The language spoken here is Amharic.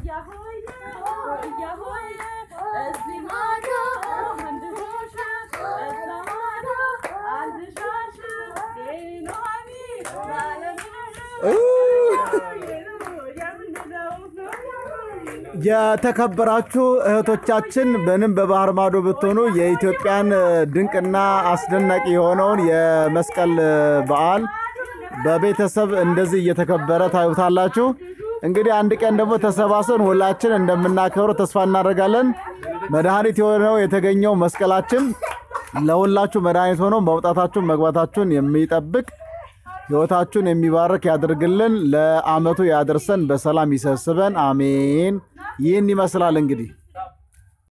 የተከበራችሁ እህቶቻችን ምንም በባህር ማዶ ብትሆኑ የኢትዮጵያን ድንቅና አስደናቂ የሆነውን የመስቀል በዓል በቤተሰብ እንደዚህ እየተከበረ ታዩታላችሁ። እንግዲህ አንድ ቀን ደግሞ ተሰባስበን ሁላችን እንደምናከብረው ተስፋ እናደርጋለን። መድኃኒት የሆነው የተገኘው መስቀላችን ለሁላችሁ መድኃኒት ሆኖ መውጣታችሁን መግባታችሁን የሚጠብቅ ሕይወታችሁን የሚባርክ ያድርግልን። ለዓመቱ ያደርሰን፣ በሰላም ይሰብስበን። አሜን። ይህን ይመስላል እንግዲህ